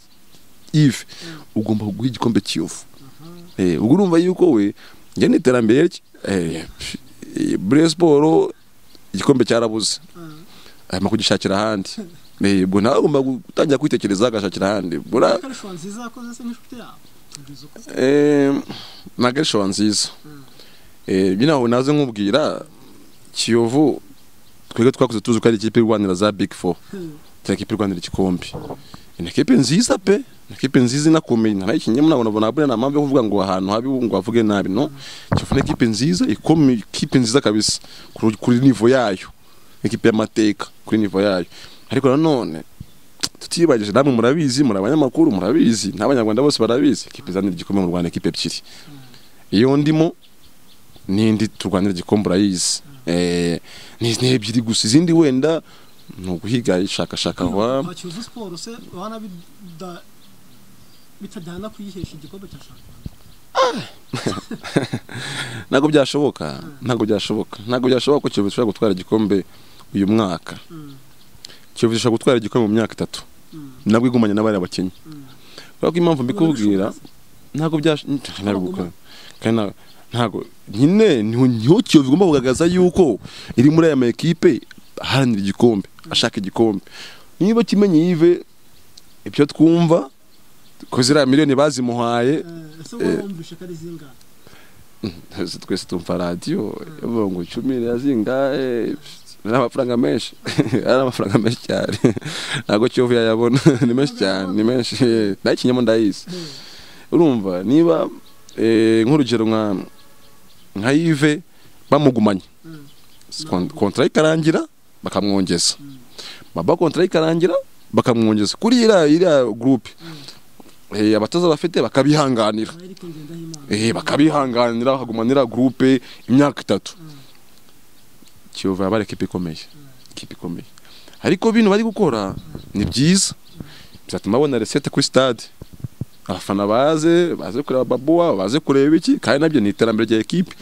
ive ugomba guha igikombe kiyovu Eh, ubwo urumva yuko we njye n'iterambere rye eh, eh, bure siporo igikombe cyarabuze arimo kugishakira ahandi Eh, ubwo nawe agomba gutangira kwitekereza agashakira ahandi bura akarusho nziza yakoze se n'inshuti yawe Kugeza uko- Eh, ni agashowa nziza Eh, ibyo nawe naze nkubwira kiyovu twebwe twakuze tuzi ko ari ikipe irwanira za big four cyangwa ikipe irwanira igikombe ni ikipe nziza pe ni ikipe nziza inakomeye narayikinnye muna bona bona nta mpamvu yo kuvuga ngo ahantu habi ngo bavuge nabi no kiyovu ni ikipe nziza ikomeye ikipe nziza kabisa kuri- kuri nivo yayo ikipe y'amateka kuri nivo yayo ariko nanone tutibagije namwe murabizi muri abanyamakuru murabizi n'abanyarwanda bose barabizi ikipe izanira igikombe mu rwanda ikipe ebyiri iyo ndimo n'indi turwanira igikombe urayizi Eh, ni ni ebyiri gusa izindi wenda ni uguhiga ishakashaka wa nta kiyovu siporo se bana bida- bitajyana kuyihesha igikombe cya shampiyona ntabwo byashoboka ntabwo byashoboka ntabwo byashoboka ko kiyovu ishobora gutwara igikombe uyu mwaka kiyovu ishobora gutwara igikombe mu myaka itatu nabwo igumanye n'abariya bakinnyi kubera ko impamvu mbikubwira ntabwo byasho ntabwo Baguma. kandi nta- ntabwo nyine niho niho kiyovu igomba kugaragaza yuko iri muri aya ma ekipe aharanira igikombe ashaka igikombe niba kimenye yive ibyo twumva ko ziriya miliyoni bazimuhaye Eh, ese wowe wumvishe ko ari zingahe Ese twese tumva radiyo ivuga ngo icumi rirazingahe ni amafaranga menshi ari amafaranga menshi cyane ntabwo kiyovu yayabona ni menshi cyane ni menshi eh, nayo ikinyamo ndayizi urumva niba eh, nk'urugero nka nka yive bamugumanye Kon- kontara ikarangira bakamwongeza baba kontara ikarangira bakamwongeza kuri iriya iriya gurupe eh, abatoza bafite bakabihanganira eric ngendahimana eh bakabihanganira hagumanira groupe imyaka itatu kiyovu yaba ari ekipa ikomeye ekipa ikomeye ariko bino bari gukora ni byiza bizatuma babona resete kuri stade abafana baze baze kureba babuwa baze kureba iki kandi nabyo ni iterambere rya ekipe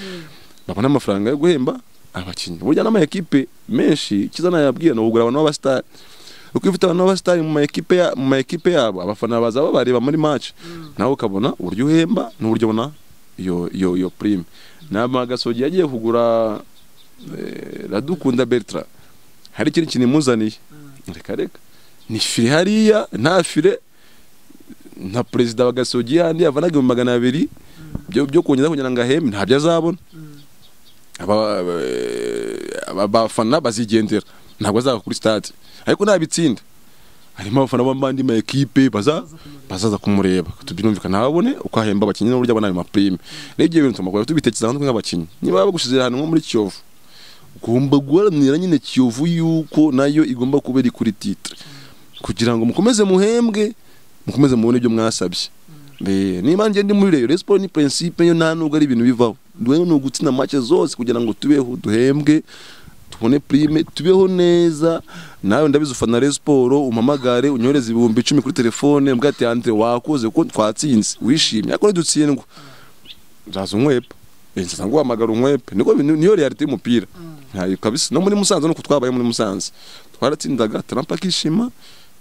babona amafaranga yo guhemba abakinnyi burya n'ama ekipe menshi kiza nayabwiye ni ukugura abantu b'abasitari uko iyo ufite abantu b'abasitari mu ma ekipe ya- mu ma ekipe yabo abafana baza babareba muri match nawe ukabona uburyo uhemba n'uburyo ubona iyo iyo iyo prime nama gasogi yagiye kugura eh, radukunda Bertrand hari ikintu kinimuzaniye reka reka ni fire hariya nta fire nka perezida wa gasogi yandi yavanaga ibihumbi magana abiri byo byo kongera kugira ngo ahembe ntabyo azabona aba- aba- abafana bazigendera ntabwo azava kuri stade ariko nabitsinda harimo abafana b'abandi ma ekipe baza bazaza kumureba tubyumvikana ababone uko ahemba abakinnyi n'uburyo abona ayo maprime rero ibyo bintu tumakora tubitekereza ahantu nk'abakinnyi niba bagushyize ahantu nko muri kiyovu ugomba guharanira nyine kiyovu yuko nayo igomba kuba iri kuri titre kugira ngo mukomeze muhembwe mukomeze mubone ibyo mwasabye Eh, niba njye ndi muri reyo siporo ni prinsipe yo nta nubwo ari ibintu bivaho duhe ni ugutsinda make zose kugira ngo tubeho duhembwe tubone prime tubeho neza nawe ndabizi ufana Rayon siporo umpamagare unyohereze ibihumbi icumi kuri telefone mbwa ati Andre wakoze kuko twatsinze wishimye ariko dutsindwa nzaza unkwepa Eh, nzaza nguhamagara unkwepe niko bintu- niyo reality y'umupira ntayo kabisa no muri Musanze nuko twabaye muri Musanze twaratsindaga Trump akishima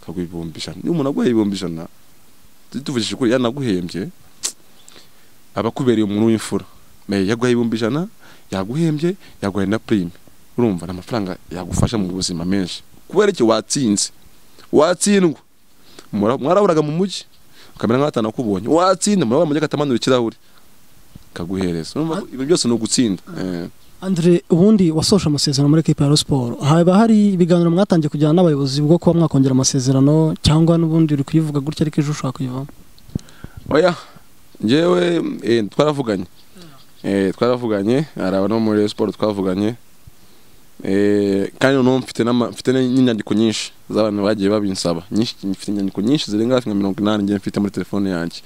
kaguha ibihumbi ijana niba umuntu aguhaye ibihumbi ijana tuvugishije ukuri yanaguhembye abakubereye umuntu w'imfura Me, yaguhaye ibihumbi ijana yaguhembye yaguhaye na prime urumva ni amafaranga yagufasha mu buzima menshi kubera iki watsinze watsindwa Mura- mwaraburaga mu mujyi ukamera nk'abatanu kubonye watsinda murabura mu mujyi akatamanura ikirahure kaguhereza urumva ko ibintu byose ni ugutsinda Eh. andre ubundi wasoje amasezerano muri ekipa ya Rayon siporo haba hari ibiganiro mwatangiye kujyana n'abayobozi bwo kuba mwakongera amasezerano cyangwa n'ubundi uri kuyivuga gutya ariko ejo ushaka kuyivamo oya njyewe eh, twaravuganye Eh, twaravuganye araba no muri Rayon siporo twavuganye Eh, kandi noneho mfite n'ama- mfite n'inyandiko nyinshi z'abantu bagiye babinsaba nyinshi mfite inyandiko nyinshi zirenga hafi nka mirongo inani njye mfite muri telefone yanjye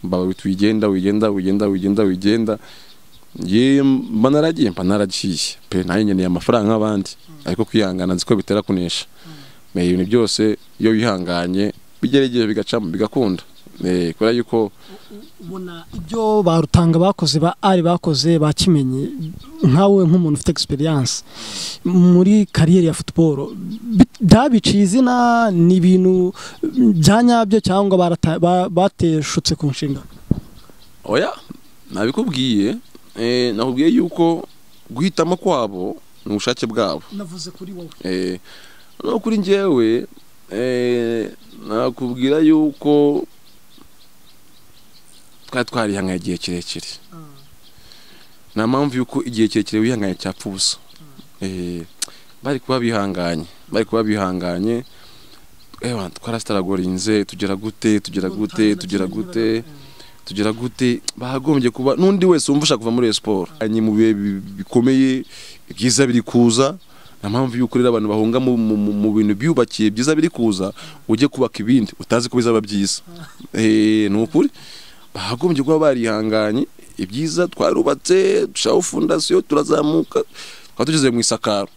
mbaba bita wigenda wigenda wigenda wigenda wigenda ye mba naragiye mba naragiye pe nayo nkeneye amafaranga nk'abandi ariko kwihangana nzi ko bitera kunesha Eh, ibintu byose iyo wihanganye bigerageje bigacamo bigakunda Eh, kubera yuko ubona ibyo barutanga bakoze ba ari bakoze bakimenye nkawe nk'umuntu ufite experience muri kariyeri ya football bi- byabiciye izina ni ibintu bya nyabyo cyangwa barata- ba- bateshutse ku nshinga oya nabikubwiye eh, nakubwiye yuko guhitamo kwabo ni ubushake bwabo navuze kuri wowe Eh, no kuri njyewe eh, nakubwira yuko twari twarihanganye igihe kirekire nta mpamvu yuko igihe kirekire wihanganye cyapfa ubusa Eh, bari kuba bihanganye bari kuba bihanganye ewa twarasitaragorinze tugera gute tugera gute tugera gute tugera gute bahagombye kuba n'undi wese wumva ushaka kuva muri Rayon siporo ni mu bihe bi- bikomeye ibyiza biri kuza nta mpamvu y'uko rero abantu bahunga mu, mu, mu, mu bintu byubakiye byiza biri kuza ujye kubaka ibindi utazi ko bizaba byiza eh, ni ukuri bahagombye kuba barihanganye ibyiza twarubatse dushiraho fondasiyo turazamuka twaba tugeze mu isakaro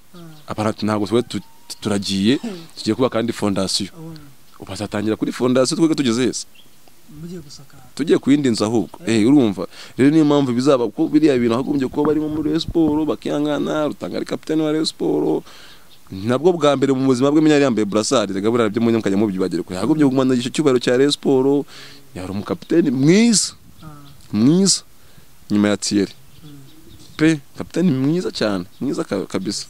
abantu ati, ntabwo twari tu- tu- turagiye tugiye kubaka kandi fondasiyo ubu hazatangira kuri fondasiyo twebwe tugeze heza mugiye gusakara tugiye ku yindi nzu ahubwo eh urumva rero niyo mpamvu bizaba ko biriya bintu hagombye kuba barimo muri Rayon Sport bakihangana rutanga ari kapitani wa Rayon Sport nabwo bwa mbere mu buzima bwe menya yari yambaye burasari rega buriya byo munyam kajya mubyibagire kure hagombye kugumana igice cyubahiro cya Rayon Sport yari umukapiteni mwiza mwiza nyuma ya Thierry pe kapitani mwiza cyane mwiza ka- kabisa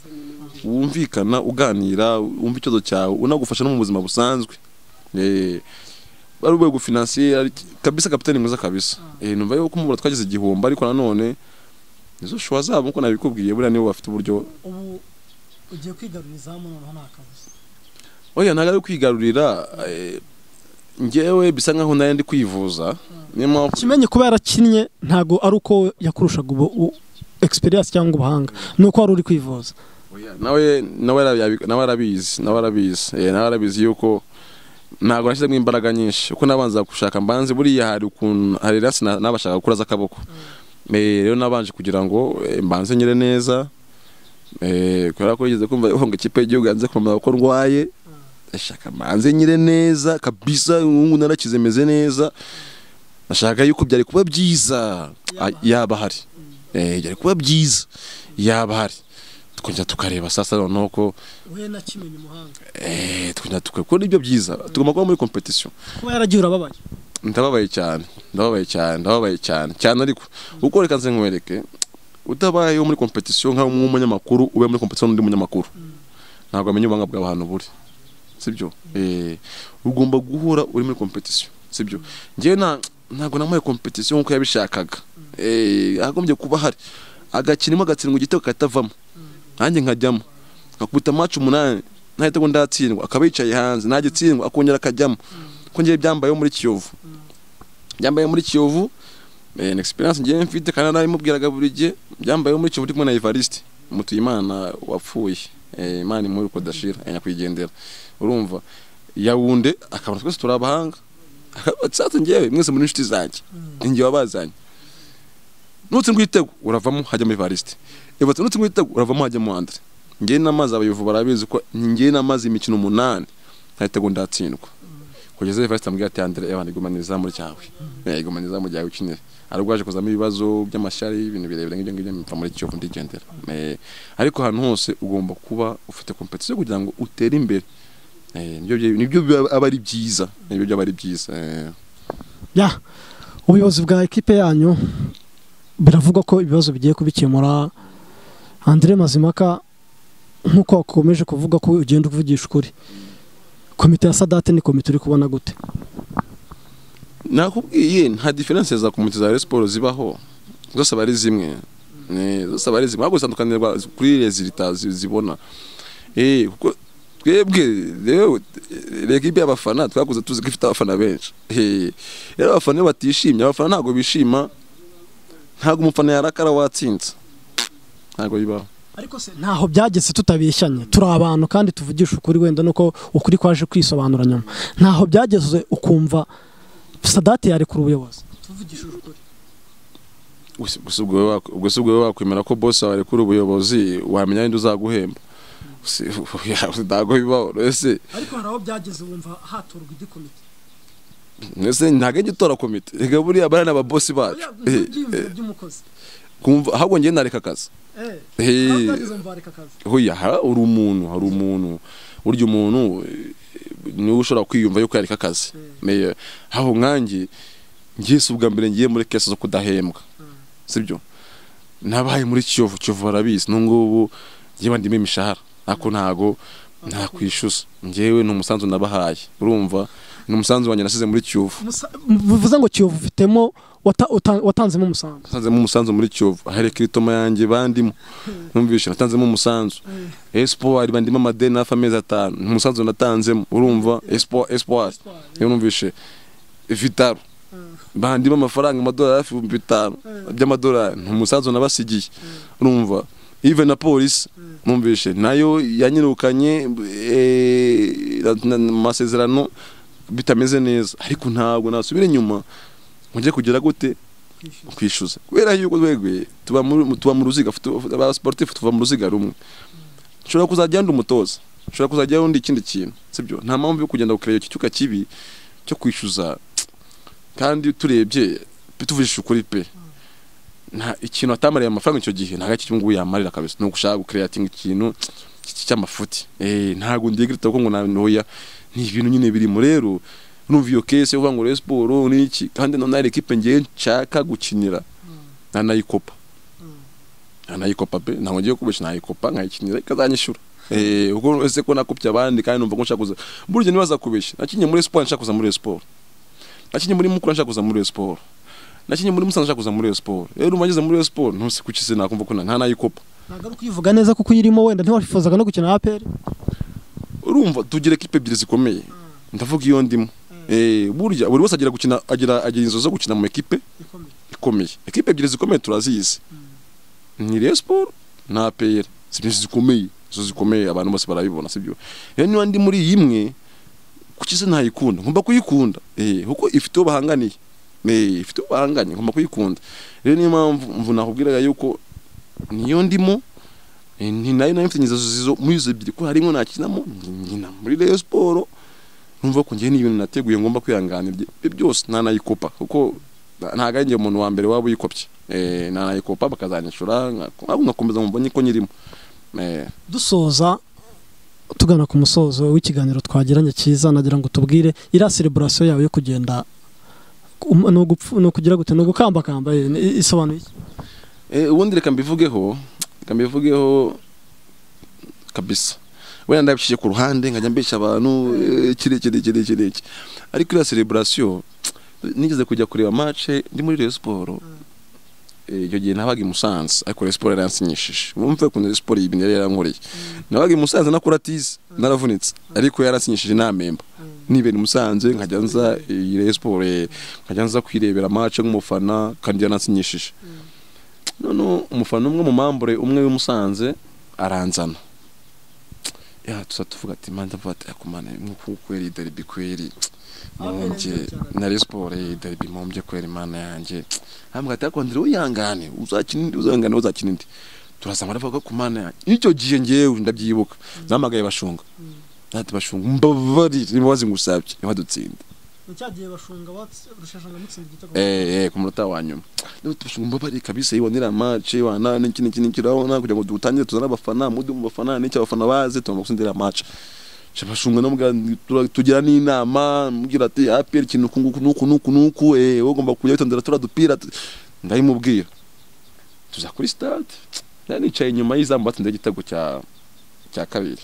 wumvikana uganira wumva ikibazo cyawe unagufasha no mu buzima busanzwe eh bari urwego finansiye ari- kabisa kapitani mwiza kabisa eh numva yuko kumubura twagize igihombo ariko nanone nizo shuwa zabo nkuko nabikubwiye buriya nibo bafite uburyo ubu ugiye kwigarura izamu noneho nta kabuza oya ntabwo ari ukwigarurira eh, njyewe bisa nkaho nari ndi kwivuza niyo mpamvu kimenye kuba yarakinnye ntabwo ari uko yakurushaga ubu u- experience cyangwa ubuhanga ni uko wari uri kwivuza nawe nawe arabi- nawe arabizi nawe arabizi eh, nawe arabizi yuko ntabwo nashyizemo imbaraga nyinshi uko nabanza gushaka mbanze buriya hari ukuntu hari rasi na- nabashaka gukura z'akaboko Eh, rero nabanje kugira ngo eh, mbanze nyire neza Eh, kubera ko yigeze kumva ihonga ikipe y'igihugu yanze kumenya ko ndwaye ndashaka mbanze nyire neza kabisa ubu narakize meze neza nashaka yuko byari kuba byiza Ah, yaba hari Eh, byari kuba byiza yaba hari tukongera tukareba sasa noneho ko we na kimenye umuhanga eh, tukongera tukakora ibyo byiza tugomba kuba muri competition kuba yaragiye urababaye ndababaye cyane ndababaye cyane ndababaye cyane cyane ariko uko reka nze nkwereke utabayeho muri competition nkaho nk'umunyamakuru ube muri competition n'undi munyamakuru ntabwo amenya ubuhanga bw'abantu buri sibyo eh, ugomba guhura uri muri competition sibyo njyewe nta- ntabwo namuhaye competition nk'uko yabishakaga Eh, hagombye kuba hari agakinimo agatsindwa igitego katavamo nanjye nkajyamo nkakubita match umunani nahita ngo ndatsindwa akaba yicaye hanze nagitsindwa akongera akajyamo ko ngiye byambayeho muri kiyovu byambaye muri kiyovu eh, ni experience ngiye mfite kandi narabimubwiraga buri gihe byambayeho muri kiyovu ndi kumwe na evariste mutuyimana wapfuye eh, imana imuri kodashira nyakwigendera urumva yawunde akabona twese turi abahanga Akavuga ati, sasa ngewe mwese muri inshuti zanjye ninjye wabazanye nutsindwa igitego uravamo hajyamo evariste evariste nutsindwa igitego uravamo hajyamo andre ngewe n'amazi abayovu barabizi ko ngewe n'amazi imikino umunani nahita ngo ndatsindwa kugeza Evariste amubwira ati Andre abantu iguma n'izamu ryawe Eh, iguma n'izamu ryawe ukinira arwaje kuzamo ibibazo by'amashyari ibintu birebire nk'ibyo ngibyo mpfa muri Kiyovu ndigendera Eh, ariko ahantu hose ugomba kuba ufite competition kugira ngo utere imbere Eh, nibyo bye- nibyo biba- aba ari byiza nibyo byaba ari byiza Eh, ya ubuyobozi bwa ekipe yanyu biravugwa ko ibibazo bigiye kubikemura Andre Mazimaka nk'uko wakomeje kuvuga ko ugenda uvugisha ukuri komite ya sadate ni komite uri kubona gute nakubwiye nta diference za komite za Rayon Sports zibaho zose aba ari zimwe Eh, zose aba ari zimwe ahubwo zitandukanirwa kuri resultat zi- zibona eh kuko twebwe rero ekipe y'abafana twakuze tuzi ko ifite abafana benshi Eh, rero abafana iyo batishimye abafana ntabwo bishima ntabwo umufana yarakara watsinze ntabwo bibaho ariko se ntaho byageze tutabeshyanye turi abantu kandi tuvugisha ukuri wenda nuko ukuri kwaje kwisobanura nyuma ntaho byageze ukumva sadate yarekura ubuyobozi tuvugishije ukuri gusa ubwo wowe wak- ubwo si ubwo wowe wakwemera ko bosi wawe kuri ubuyobozi wamenya wenda uzaguhemba si- ya- ntabwo bibaho ese ariko hari aho byageze wumva hatorwa indi komite ese ntabwo ajya utora komite reka buriya bariya ni ababosi bacu Oya, Eh, ibyo byiyumviro eh, by'umukozi kumva ahubwo njyewe nareka akazi Eh, Eh. aho byageze wumva wareka akazi hoya ha- uri umuntu hari umuntu burya umuntu eh, niwe ushobora kwiyumva yuko yareka akazi Me- aho nkanjye ngise ubwa mbere ngiye muri kesi zo kudahembwa sibyo nabaye muri kiyovu kiyovu barabizi n'ubungubu njyewe ndimo imishahara ariko ntago ntakwishyuza njyewe ni umusanzu nabahaye urumva ni umusanzu wanjye nasize muri kiyovu Musa- bivuze ngo kiyovu ufitemo wata- uta- watanzemo umusanzu natanzemo umusanzu muri kiyovu ahereka iritoma yanjye bandimo numvishe natanzemo umusanzu espoir bandimo amadeni hafi amezi atanu ni umusanzu natanzemo urumva espoir espoir iyo numvishe vitaro bandimo amafaranga amadolari hafi ibihumbi bitanu by'amadolari ni umusanzu nabasigiye urumva ive na polisi numvishe nayo yanyirukanye eh, na- na- mu masezerano bitameze neza ariko ntabwo nasubira inyuma mujye kugira gute kwishyuza kubera yuko twebwe tuba mu- tuba mu ruziga abasiporutifu tuva mu ruziga rumwe nshobora kuzajya ndi umutoza nshobora kuzajya ndi ikindi kintu sibyo nta mpamvu yo kugenda gukureba icyo cyuka kibi cyo kwishyuza kandi turebye tuvujije ukuri pe nta ikintu atamariye amafaranga icyo gihe ntabwo ari cyo ngubu yamarira kabisa ni ugushaka gukureatinga ikintu cy- cy'amafuti Eh, ntabwo ndiye grita kuko ngo ntoya ni ibintu nyine birimo rero numva iyo kese uvuga ngo Rayon Sport ni iki kandi none hari equipe ngiye nshaka gukinira nanayikopa nanayikopa pe ntabwo ngiye kubesha nayikopa nkayikinira ikazanyishura Eh, ubwo ese ko nakopye abandi kandi numva ko nshaka kuza burya nibaza kubeshya nakinye muri sport nshaka kuza muri Rayon Sport nakinye muri mukura nshaka kuza muri Rayon Sport nakinye muri musanze nshaka kuza muri Rayon Sport rero umageze muri Rayon Sport ntusi kukize nakumva ko na- nta nayikopa ntabwo ari kuyivuga neza kuko uyirimo wenda ntiwafifuzaga no gukina APR urumva tugira ekipe ebyiri zikomeye ndavuga iyo ndimo Eh, burya buri wese agira gukina agira agira inzozi zo gukina mu ekipe ikomeye ikomeye ekipe ebyiri zikomeye turazizi ni Rayon Sport na APR sibyo zikomeye zo zikomeye abantu bose barabibona sibyo rero niba ndi muri iyi imwe kuki se ntayikunda ngomba kuyikunda eh kuko ifite uwo bahanganiye eh ifite uwo bahanganye ngomba kuyikunda rero niyo mpamvu mvu nakubwiraga yuko niyo ndimo eh, ni nayo nayo mfite inzozi zizo muri izo ebyiri ko harimo nakinamo nkina muri Rayon Sport numva ko ngiye n'ibintu nateguye ngomba kwihanganira ibyo byose ntanayikopa kuko ntabwo ari njye umuntu wa mbere waba uyikopye eh ntanayikopa bakazanyishura nka- nkakomeza mu mbonye ko nyirimo eh dusoza tugana ku musozo w'ikiganiro twagiranye cyiza nagira ngo tubwire iriya celebrasiyo yawe yo kugenda um- ni ugupfu- ni ukugira gute ni ugukambakamba eh, ni- isobanuye iki? Eh, ubundi reka mbivugeho reka mbivugeho kabisa wenda ndabishyize ku ruhande nkajya mbeshya abantu eh, kiri kiri kiri kiri iki ariko iriya celebration nigeze kujya kureba match ndi muri Rayon Sport Eh, icyo gihe nabaga i Musanze ariko Rayon Sport yaransinyishije bumve ukuntu Rayon Sport ibintu yari yarankoreye nabaga i Musanze nakora tizi naravunitse ariko yaransinyishije namemba nibera i Musanze nkajya nza eh, Rayon Sport eh, nkajya nza kwirebera match nk'umufana kandi yaransinyishije none umufana umwe mu mambure umwe w'imusanze aranzana ya tuza tuvuga ati manda mvuga ati ariko mana nk'uku kweri derby kweri mumbye na Rayon Sport eh, derby mumbye kweri mana yanjye ambwira ati ariko ndire uyangane uzakina indi uzangane uzakina indi turazamara avuga ko mana yanjye icyo gihe ngewe ndabyibuka namagaye bashunga ati bashunga mbabarire imbabazi ngusabye ntiwadutsinda eh eh ku munota wa nyuma none tubashunga mbabari kabisa yibonera match wana n'iki n'iki n'iki urabona kugira ngo dutangire tuzane abafana mudu mu bafana n'icyo abafana bazi tugomba gutsindira match Shabashunga no mbwa tura- tugira n'inama mubwira ati APR ikintu ku nguku nuku nuku nuku eh wowe ugomba kujya witondera tura dupira tu-" ndabimubwira tuza kuri stade nari nicaye inyuma y'izamu batsinze igitego cya cya kabiri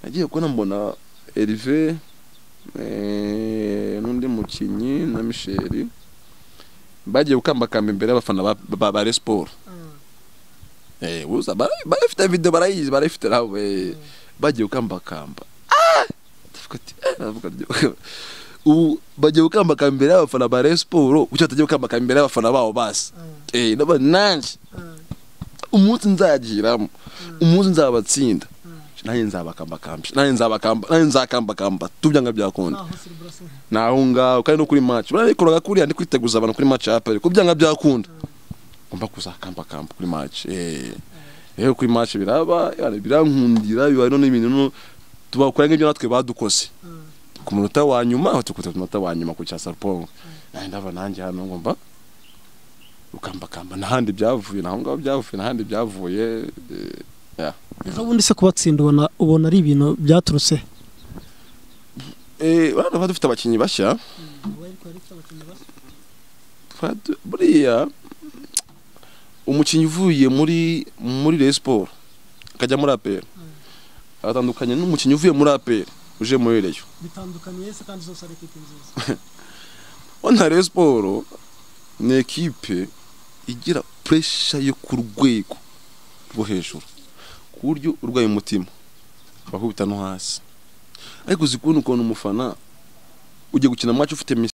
nagiye kubona mbona Hervé eh, n'undi mukinnyi na Michel bagiye gukambakamba imbere y'abafana ba- ba ba Rayon Sport eh uza bara- barafite video barayizi barafite nawe bagiye gukambakamba Ah! Ndavuga ati, eh, ndavuga ati, ubu bagiye gukambakamba imbere y'abafana ba Rayon Sport kuki batagiye gukambakamba imbere y'abafana babo basi eh ndabona nanjye umunsi nzagiramo umunsi nzabatsinda nanjye nzabakambakamba nanjye nzabakamba nanjye nzakambakamba tubyanga byakunda na aho ngaho kandi no kuri match barabikoraga kuriya ndi kwiteguza abantu kuri match ya APR ko byanga byakunda ngomba kuzakamba kamba kuri match eh yewe kuri match biraba yara birankundira biba none ibintu no tubakora nk'ibyo natwe badukoze ku munota wa nyuma aho tukuta ku munota wa nyuma ku cya Sarpong naho ndava nanjye hano ngomba ukambakamba n'ahandi byavuye naho ngaho byavuye n'ahandi byavuye eh, ya ejo bundi se kubatsinda ubona ubona ari ibintu byaturutse eh urabona ko dufite abakinnyi bashya Fadu- buriya umukinnyi uvuye muri muri Rayon Sport akajya muri APR atandukanye n'umukinnyi uvuye muri APR uje muri Rayon bitandukaniye se kandi zose ari ekwiti nziza ona Rayon Sport ni ekipe igira puresha yo ku rwego rwo hejuru ku buryo urwaye umutima bakubita no hasi ariko uzi kubona ukuntu umufana ugiye gukina match ufite